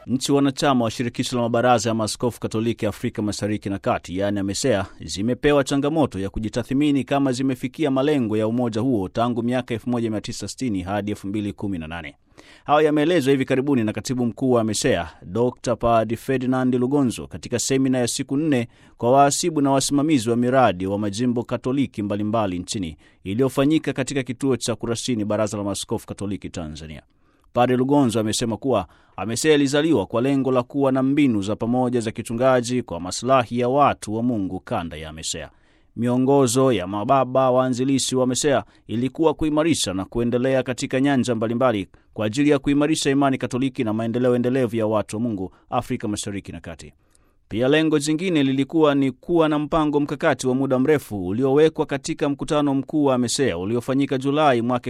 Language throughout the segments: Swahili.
Nchi wanachama wa shirikisho la mabaraza ya maaskofu Katoliki Afrika Mashariki na Kati, yaani AMESEA, zimepewa changamoto ya kujitathimini kama zimefikia malengo ya umoja huo tangu miaka 1960 hadi 2018. Hayo yameelezwa hivi karibuni na katibu mkuu wa AMESEA Dr Padi Ferdinand Lugonzo katika semina ya siku nne kwa wahasibu na wasimamizi wa miradi wa majimbo Katoliki mbalimbali mbali nchini iliyofanyika katika kituo cha Kurasini, Baraza la Maaskofu Katoliki Tanzania. Padre Lugonzo amesema kuwa AMESEA ilizaliwa kwa lengo la kuwa na mbinu za pamoja za kichungaji kwa maslahi ya watu wa Mungu kanda ya AMESEA. Miongozo ya mababa waanzilishi wa AMESEA ilikuwa kuimarisha na kuendelea katika nyanja mbalimbali kwa ajili ya kuimarisha imani Katoliki na maendeleo endelevu ya watu wa Mungu Afrika Mashariki na Kati. Pia lengo jingine lilikuwa ni kuwa na mpango mkakati wa muda mrefu uliowekwa katika mkutano mkuu wa AMESEA uliofanyika Julai mwaka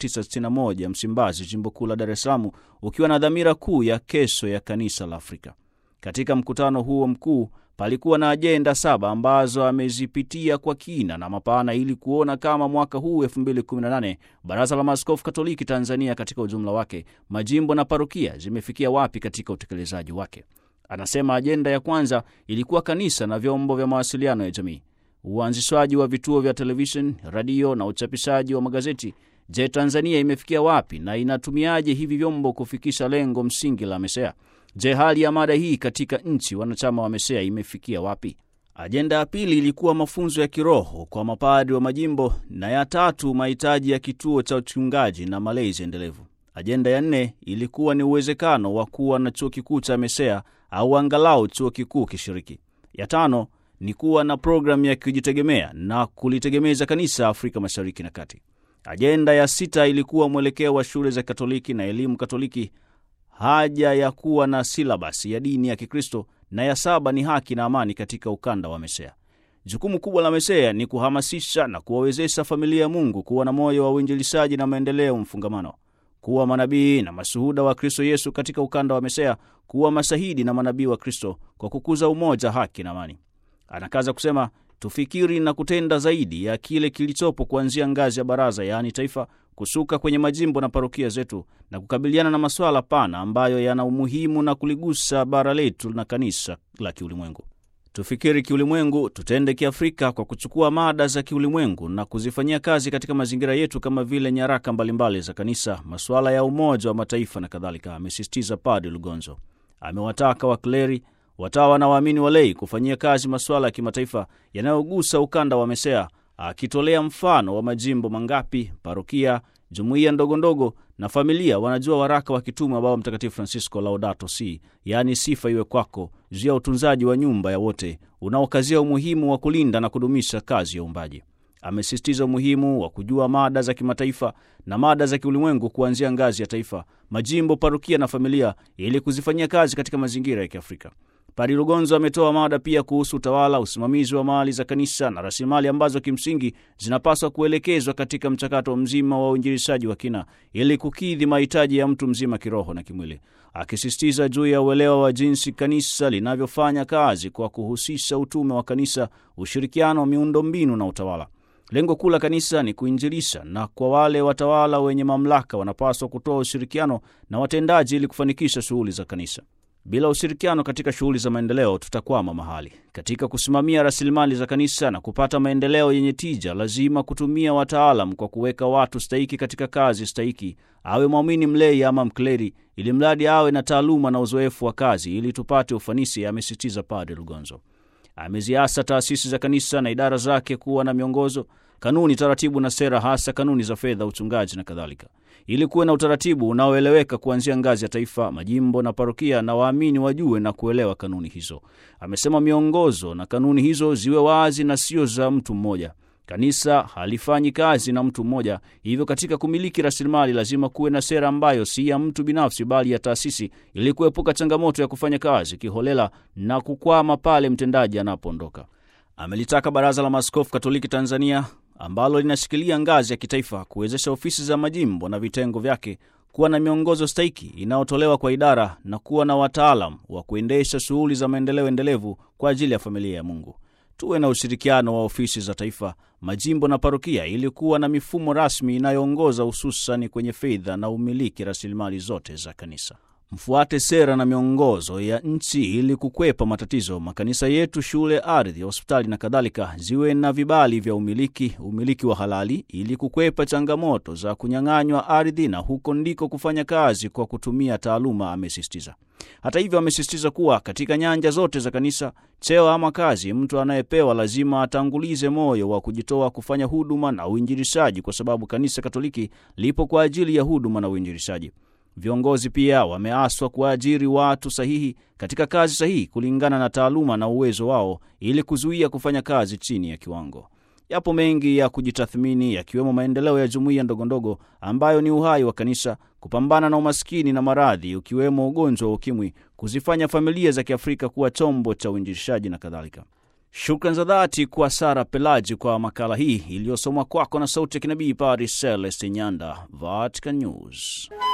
1961 Msimbazi, jimbo kuu la Dar es Salaam, ukiwa na dhamira kuu ya kesho ya kanisa la Afrika. Katika mkutano huo mkuu palikuwa na ajenda saba ambazo amezipitia kwa kina na mapana ili kuona kama mwaka huu 2018 Baraza la Maaskofu Katoliki Tanzania katika ujumla wake, majimbo na parokia zimefikia wapi katika utekelezaji wake. Anasema ajenda ya kwanza ilikuwa kanisa na vyombo vya mawasiliano ya jamii, uanzishwaji wa vituo vya televishen, radio na uchapishaji wa magazeti. Je, Tanzania imefikia wapi na inatumiaje hivi vyombo kufikisha lengo msingi la AMESEA? Je, hali ya mada hii katika nchi wanachama wa AMESEA imefikia wapi? Ajenda ya pili ilikuwa mafunzo ya kiroho kwa mapadri wa majimbo, na ya tatu mahitaji ya kituo cha uchungaji na malezi endelevu. Ajenda ya nne ilikuwa ni uwezekano wa kuwa na chuo kikuu cha AMESEA au angalau chuo kikuu kishiriki. Ya tano ni kuwa na programu ya kujitegemea na kulitegemeza kanisa Afrika Mashariki na Kati. Ajenda ya sita ilikuwa mwelekeo wa shule za Katoliki na elimu Katoliki, haja ya kuwa na silabasi ya dini ya Kikristo, na ya saba ni haki na amani katika ukanda wa AMESEA. Jukumu kubwa la AMESEA ni kuhamasisha na kuwawezesha familia ya Mungu kuwa na moyo wa uinjilishaji na maendeleo mfungamano kuwa manabii na mashuhuda wa Kristo Yesu katika ukanda wa AMESEA, kuwa mashahidi na manabii wa Kristo kwa kukuza umoja, haki na amani. Anakaza kusema tufikiri na kutenda zaidi ya kile kilichopo kuanzia ngazi ya baraza, yaani taifa, kusuka kwenye majimbo na parokia zetu na kukabiliana na masuala pana ambayo yana umuhimu na kuligusa bara letu na kanisa la kiulimwengu. Tufikiri kiulimwengu, tutende kiafrika kwa kuchukua mada za kiulimwengu na kuzifanyia kazi katika mazingira yetu kama vile nyaraka mbalimbali za kanisa, masuala ya Umoja wa Mataifa na kadhalika, amesisitiza Padre Lugonzo. Amewataka wakleri, watawa na waamini walei kufanyia kazi masuala ya kimataifa yanayogusa ukanda wa AMESEA, akitolea mfano wa majimbo mangapi, parokia, jumuiya ndogondogo na familia wanajua waraka wa kitume wa Baba Mtakatifu Francisco Laudato Si, yaani sifa iwe kwako, juu ya utunzaji wa nyumba ya wote, unaokazia umuhimu wa kulinda na kudumisha kazi ya uumbaji. Amesisitiza umuhimu wa kujua mada za kimataifa na mada za kiulimwengu kuanzia ngazi ya taifa, majimbo, parokia na familia, ili kuzifanyia kazi katika mazingira ya Kiafrika. Padre Lugonzo ametoa mada pia kuhusu utawala, usimamizi wa mali za kanisa na rasilimali ambazo kimsingi zinapaswa kuelekezwa katika mchakato mzima wa uinjilishaji wa kina ili kukidhi mahitaji ya mtu mzima kiroho na kimwili, akisisitiza juu ya uelewa wa jinsi kanisa linavyofanya kazi kwa kuhusisha utume wa kanisa, ushirikiano, miundombinu na utawala. Lengo kuu la kanisa ni kuinjilisha, na kwa wale watawala wenye mamlaka wanapaswa kutoa ushirikiano na watendaji ili kufanikisha shughuli za kanisa. Bila ushirikiano katika shughuli za maendeleo tutakwama mahali. Katika kusimamia rasilimali za kanisa na kupata maendeleo yenye tija, lazima kutumia wataalam kwa kuweka watu stahiki katika kazi stahiki, awe mwamini mlei ama mkleri, ili mradi awe na taaluma na uzoefu wa kazi, ili tupate ufanisi, amesisitiza Padre Lugonzo. Ameziasa taasisi za kanisa na idara zake kuwa na miongozo, kanuni, taratibu na sera, hasa kanuni za fedha, uchungaji na kadhalika, ili kuwe na utaratibu unaoeleweka kuanzia ngazi ya taifa, majimbo na parokia, na waamini wajue na kuelewa kanuni hizo. Amesema miongozo na kanuni hizo ziwe wazi na sio za mtu mmoja. Kanisa halifanyi kazi na mtu mmoja, hivyo katika kumiliki rasilimali lazima kuwe na sera ambayo si ya mtu binafsi, bali ya taasisi, ili kuepuka changamoto ya kufanya kazi kiholela na kukwama pale mtendaji anapoondoka. Amelitaka Baraza la Maaskofu Katoliki Tanzania ambalo linashikilia ngazi ya kitaifa kuwezesha ofisi za majimbo na vitengo vyake kuwa na miongozo stahiki inayotolewa kwa idara na kuwa na wataalam wa kuendesha shughuli za maendeleo endelevu kwa ajili ya familia ya Mungu. Tuwe na ushirikiano wa ofisi za taifa, majimbo na parokia ili kuwa na mifumo rasmi inayoongoza hususani kwenye fedha na umiliki rasilimali zote za kanisa. mfuate sera na miongozo ya nchi ili kukwepa matatizo. Makanisa yetu, shule, ardhi, hospitali na kadhalika ziwe na vibali vya umiliki, umiliki wa halali, ili kukwepa changamoto za kunyang'anywa ardhi na huko ndiko kufanya kazi kwa kutumia taaluma, amesisitiza. Hata hivyo, amesisitiza kuwa katika nyanja zote za kanisa, cheo ama kazi, mtu anayepewa lazima atangulize moyo wa kujitoa kufanya huduma na uinjilishaji, kwa sababu kanisa Katoliki lipo kwa ajili ya huduma na uinjilishaji. Viongozi pia wameaswa kuajiri watu sahihi katika kazi sahihi kulingana na taaluma na uwezo wao ili kuzuia kufanya kazi chini ya kiwango. Yapo mengi ya kujitathmini yakiwemo maendeleo ya jumuiya ndogondogo ambayo ni uhai wa kanisa, kupambana na umaskini na maradhi ukiwemo ugonjwa wa ukimwi, kuzifanya familia za Kiafrika kuwa chombo cha uinjilishaji na kadhalika. Shukran za dhati kwa Sara Pelaji kwa makala hii iliyosomwa kwako na sauti ya kinabii Paris Celeste Nyanda, Vatican News.